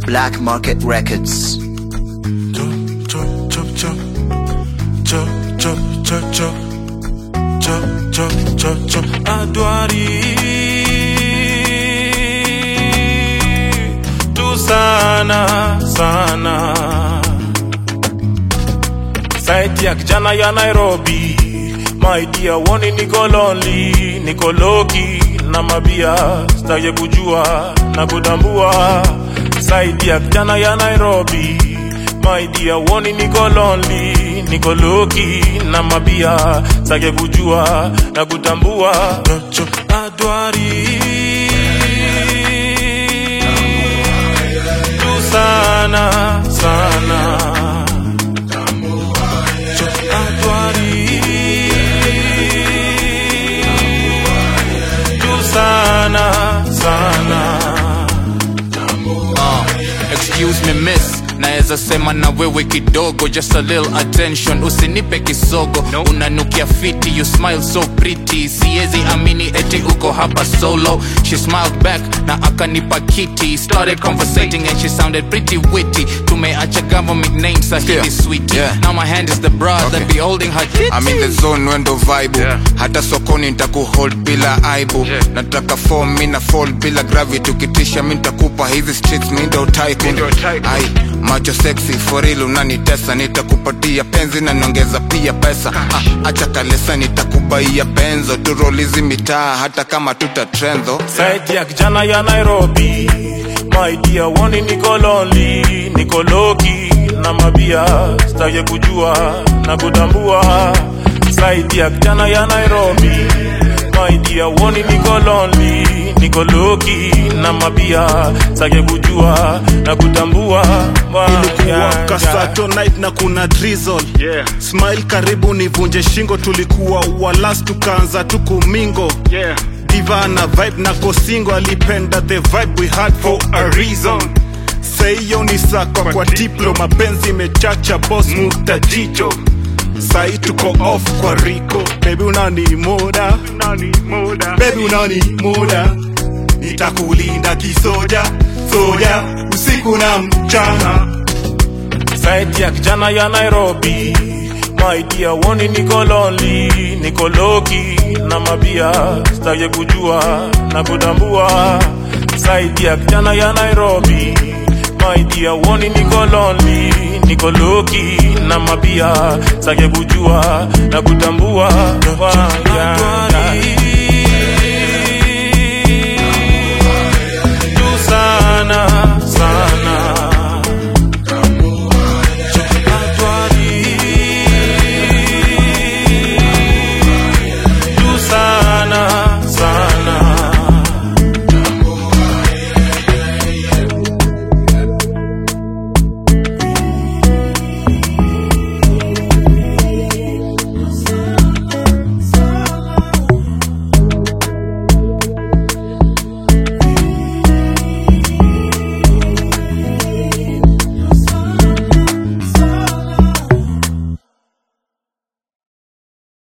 Black Market Records. chop, chop, chop, chop, chop, chop, chop, chop, chop, chop, chop, Adwari tu sana sana, saiti ya kijana ya Nairobi, my dear, woni niko lonely, niko loki na mabia, sitaki kujua na kutambua, saiti ya kijana ya Nairobi my dear, woni niko lonely, niko loki na mabia, sitaki kujua na kutambua, adwari tu sana sana adwari tu sana sana Uh, excuse me miss naweza sema na wewe kidogo just a little attention usinipe kisogo unanukia fiti you smile so pretty siezi amini eti uko hapa solo she smiled back na akanipa kiti started conversating and she sounded pretty witty tumeacha government name sahili Yeah. sweetie Yeah. now my hand is the bra Okay. that be holding her titty. I'm in the zone wendo vibe Yeah. hata sokoni nitakuhold bila aibu Yeah. nataka form mi na fall bila gravity ukitisha mi nitakupa hizi streets mi ndo tycoon. ndio tycoon. ai macho sexy for real unanitesa nitakupatia penzi na niongeza pia pesa ah, acha kalesa nitakubaia benzo turolizi mitaa hata kama tuta trenzo saiti ya kijana ya Nairobi, my dear, woni niko lonely, niko loki na mabia, sitaki kujua na kutambua. Saiti ya kijana ya Nairobi, my dear, woni niko lonely, niko loki na mabia, sitaki kujua na kutambua. Wa- ilikuwa ya- kasato night na kuna drizzle Yeah. smile karibu nivunje shingo tulikuwa walas tukaanza tukumingo Yeah. diva na vibe na kosingo alipenda the vibe we had for a reason saiyo ni sakwa kwa diplo mapenzi mechacha bos mutajicho sai tuko off kwa riko bebi unani moda bebi unani moda nitakulinda kisoja soja usiku na mchana saiti ya kijana ya Nairobi, my dear, woni niko lonely, niko loki na mabia, sitaki kujua na kutambua. Saiti ya kijana ya Nairobi, my dear, woni niko lonely, niko loki na mabia, sitaki kujua na kutambua. Wa- ya- ya-